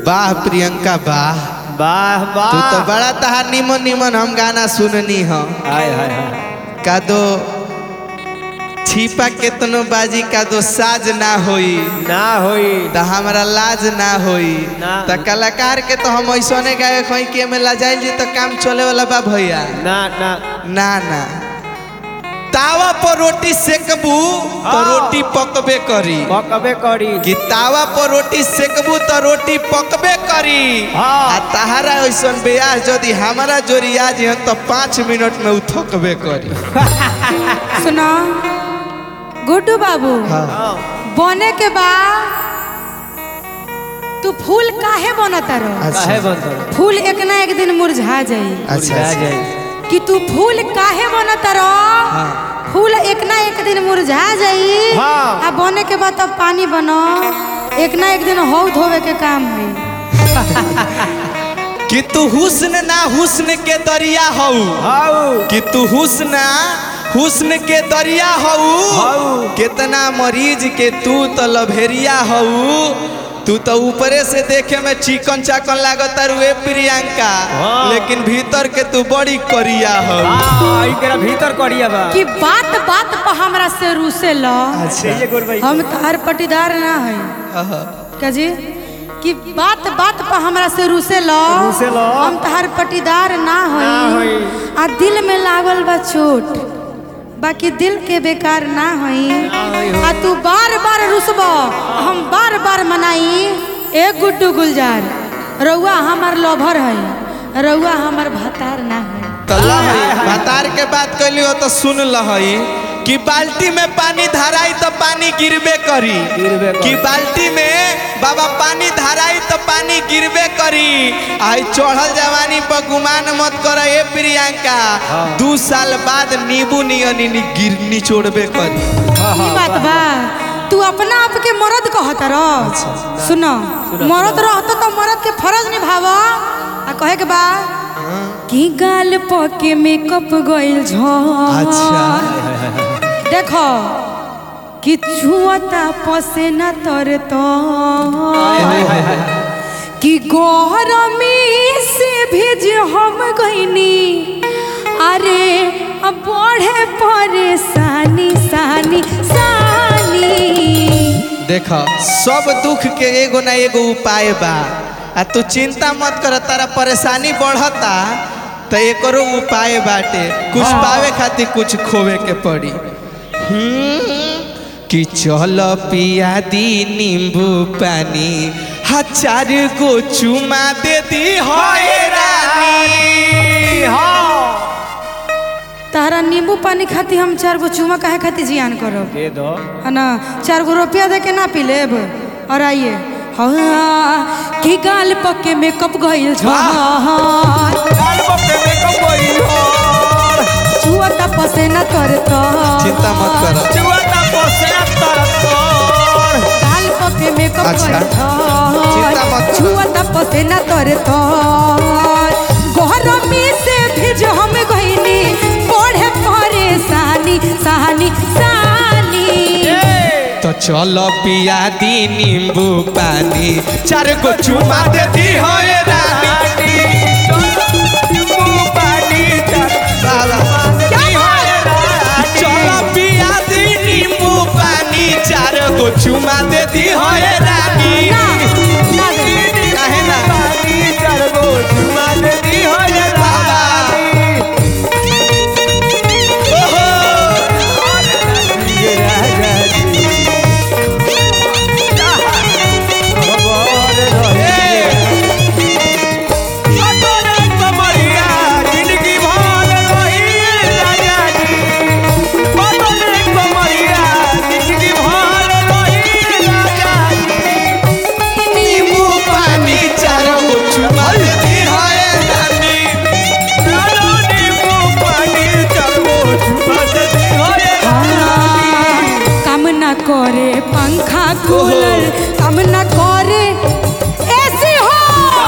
वाह प्रियंका वाह वाह वाह तू तो बड़ा तहार निमन निमन हम गाना सुननी हो हाय हाय हाय का दो छिपा केतनो बाजी का दो साज ना होई ना होई त हमारा लाज ना होई ना। त कलाकार के तो हम ऐसने गाए कहीं के में लजाइल जी तो काम चले वाला बा भैया ना ना ना ना तावा पर रोटी सेकबू तो हाँ। रोटी पकबे करी पकबे करी कि तावा पर रोटी सेकबू तो रोटी पकबे करी हाँ। आ तहारा ऐसन ब्याह यदि हमारा जोरिया जी तो पाँच मिनट में उ थकबे करी सुनो गुड्डू बाबू हाँ बने के बाद तू फूल काहे बनता रहो अच्छा काहे बनता फूल एक ना एक दिन मुरझा जाई अच्छा मुरझा अच्छा। जाई कि तू फूल काहे बनता रहो हाँ। फूल एक ना एक दिन मुरझा जाई हाँ। आ बने के बाद तब पानी बनो एक ना एक दिन हौ धोवे के काम है कि तू हुस्न ना हुस्न के दरिया हऊ हाउ कि तू हुस्न हुस्न के दरिया हऊ हाउ कितना मरीज के तू तो लभेरिया हऊ तू तो ऊपरे से देखे में चिकन चाकन लागत रुए प्रियंका हाँ। लेकिन भीतर के तू बड़ी करिया हऊ आ एकरा भीतर करिया बा कि बात बात पर हमरा से रूसे लो ये गोर भाई हम तार पटीदार ना है हाँ। क्या जी कि बात बात पर हमरा से रूसे लो रूसे लो। हम तहार पटीदार ना ना होई होई। आ दिल में लागल बा चोट बाकी दिल के बेकार ना होई होई हो। आ तू बार बार रुसब हम बार बार मनाई ए गुड्डू गुलजार रउआ हमार लोभर है रउआ हमार भतार ना है तो लहई भतार के बात कैली हो तो सुन लहई कि बाल्टी में पानी धराई तो पानी गिरबे करी गिरबे करी। कि बाल्टी में बाबा पानी धराई तो पानी गिरबे करी आई चढ़ल जवानी पर गुमान मत कर ए प्रियंका हाँ। दू साल बाद नींबू नियनी नी गिर निचोड़बे करी ई बात बा तू अपना आप के मर्द कहत रह सुनो मर्द रहत तो मर्द के फर्ज निभाव आ कहे के बा कि गाल पके मेकअप गइल झ अच्छा देखो कि छुअता पसेना तर तो कि गरमी से भेज हम गईनी अरे अब बढ़े परेशानी सानी सानी देख सब दुख के एगो ना एगो उपाय बा आ तू चिंता मत कर तारा परेशानी बढ़ता तो एकरो उपाय बाटे कुछ हाँ। पावे खातिर कुछ खोवे के पड़ी हम्म, कि चल पिया दी नींबू पानी हजार गो चुमा दे दी होए रानी हां तारा नींबू पानी खाती हम चार गो चूमा काहे खाती जियान करब दे दो है ना चार गो रुपया दे के ना पी लेब और आइए हाँ कि गाल पके मेकअप गइल झहार लाल बप्पे में कबई हो छुअता पसेना तर तो चिंता मत कर चुआता पोसना तरतोर गाल पके मेकअप अच्छा। गइल चिंता मत झहार कर। छुअता पसेना तर तो गरमी से भेज हम गइनी पढ़े परेशानी सानी सानी तो चलो पिया दी नींबू पानी चार गो चुमा दे दी होए रानी चलो पिया दी नींबू पानी चार गो चुमा दे दी होए रानी ना ना दे काहे ना ओहो ए नींबू पानी चार गो चुमा दे दी होए रानी काम ना करे पंखा कूलर काम ना करे एसी हो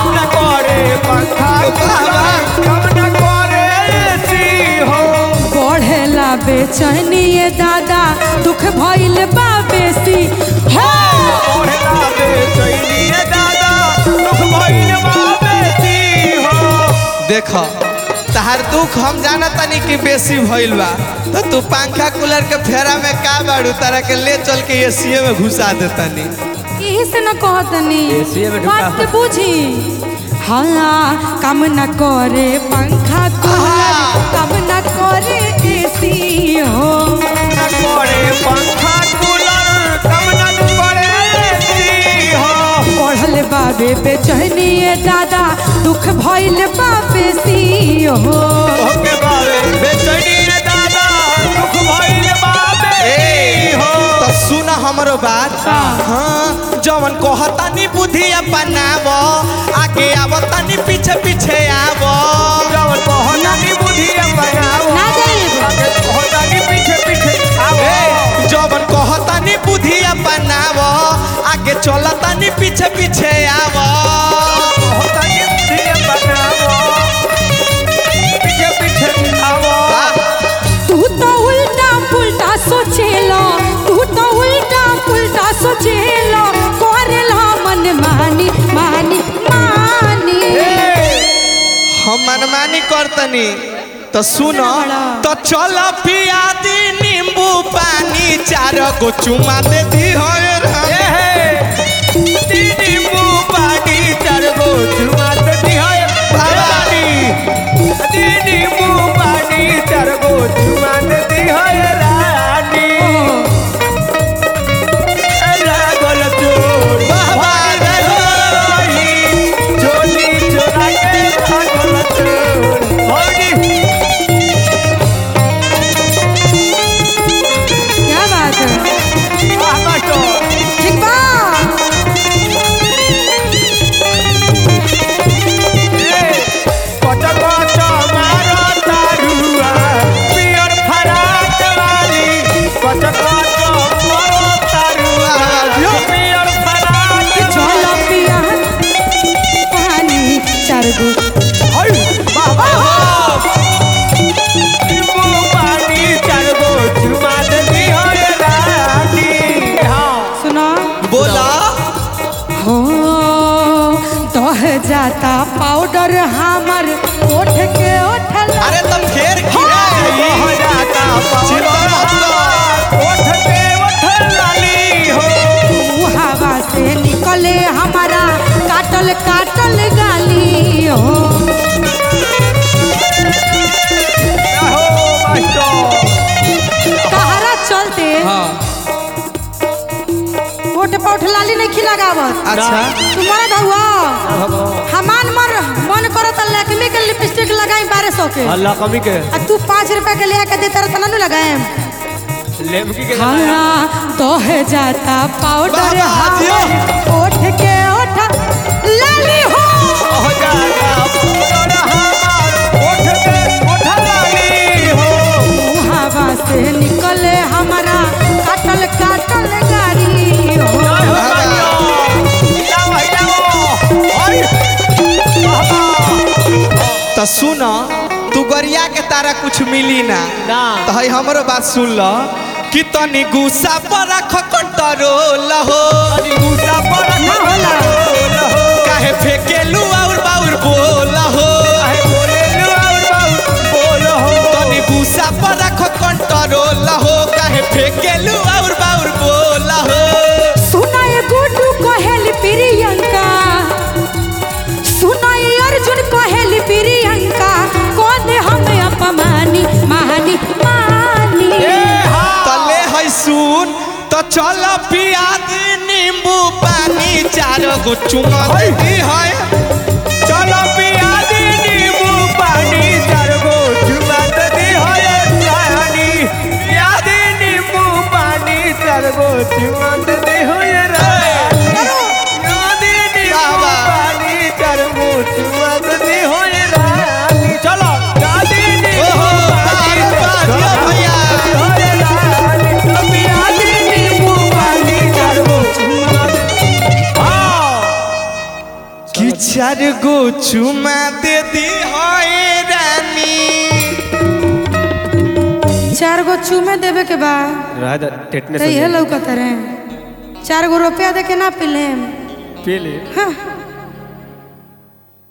बढ़ेला बेचैनी ये दादा दुख भइल बा बेसी हो दादा देख तहार दुख हम जाना तनी कि बेसी भइल बा तो तू पंखा कूलर के फेरा में का बाड़ू तारा के ले चल के एसीए में घुसा देतानी यही से न कहतनी एसीए में ढुका। बात के बुझी हाँ काम न करे पंखा कूलर काम न करे एसी हो करे पंखा कूलर कम न करे एसी हो पढ़ल बाबे बेचैनी दादा दुख भइल बाबे सी हो ओके बाबे बेचैनी रे दादा दुख भइल बाबे हो तो सुन हमरो बात हाँ जवन कहतानी बुद्धि अपनाव आगे आवतानी पीछे पीछे आव जवन कहतानी बुद्धि बनाओ ना जाइए आगे कहतानी पीछे पीछे आओ ए, जवन कहतानी बुद्धि अपनाव आगे चलतानी पीछे पीछे आव कहतानी बुद्धि बनाओ पीछे पीछे आओ तू तो उल्टा पुल्टा सोचेलो तू तो उल्टा पुल्टा सोचेलो करेला मन मानी मानी मानी हम मनमानी करतनी तो सुनो तो चल पिया दी नींबू पानी चार गो चुमा दे दी हो ए हे दीदी मुंह पानी चार गो चुमा देती है रानी दीदी मुंह पानी चार गो चुमा देती है रानी ए लागल चोर वाह, वाह, भागी चोली चोरा के लागल चोर भौजी क्या बात है वाह मास्टर ठीक बा कट कट मारो तारुआ पियर फराक वाली कट कट मारो तारुआ पियर फराक चलो पिया पानी चार गो हई बाबा नींबू पानी चार गो चुमा देती हो रे रानी हाँ सुनो बोला हो दह जाता पाउडर हमर ओठ के ओठल अरे तुम घेर खिया हो जाता चिंता मत कर। ओठ पे ओठ लाली हो हवा से निकले हमारा काटल काटल गाली हो हो मास्टर कहारा चलते हाँ ओठ पे ओठ लाली नहीं खिलागावत अच्छा तुम्हारा धुआ हमान मर मन करो तो लैक्मे के लिपस्टिक लगाई बारह सौ के अल्लाह कमी के आ तू पाँच रुपए के ले के देता रहता ना लगाए लेमकी के हाँ तो है जाता पाउडर बाबा, दियो। हमर ओठ के ओठ लाली हो हो जाता पूरा हमार ओठ पे ओठ लाली हो हवा से निकले हमारा काटल काटल गाड़ी हो जय हो मास्टर हिलाओ हिलाओ ओए बाबा तो सुन तू गरिया के तारा कुछ मिली ना ना तो हई हमरो बात सुन ल कि तनी गुस्सा पर रख कंट्रोल हो अरे गुस्सा पर ना होला। हो काहे फेकेलू और बाउर बोल हो काहे बोले लो और बाबू बोलो हो तनी गुस्सा पर रख कंट्रोल हो काहे फेकेलू और बाउर बोल हो सुना ये गुड्डू कहेली प्रियंका सुना ये अर्जुन कहेली प्रियंका कौन हमें अपमानी मानी मानी तले है सुन तो चल पिया दी नींबू पानी चार गो चुमा दी है चलो पिया दी नींबू पानी चार गो चुमा दी हो ये रानी पिया दी नींबू पानी चार गो चुमा दी हो ये रानी पिया दी नींबू बाबा। पानी चार गो चुमा दी हो ये रानी चलो पिया दी नींबू ओहो, पानी अरे वाह, चार दिया गो भैया। हो ये रानी पिया दी नींबू पानी चार गो चुमा हाँ कि चार गो चुमा दे दी है रानी चार गो चूमे देवे के बा रहा था टेटनेस तो ये लौकत रहे चार गो रुपया दे के ना पिले पी ले हाँ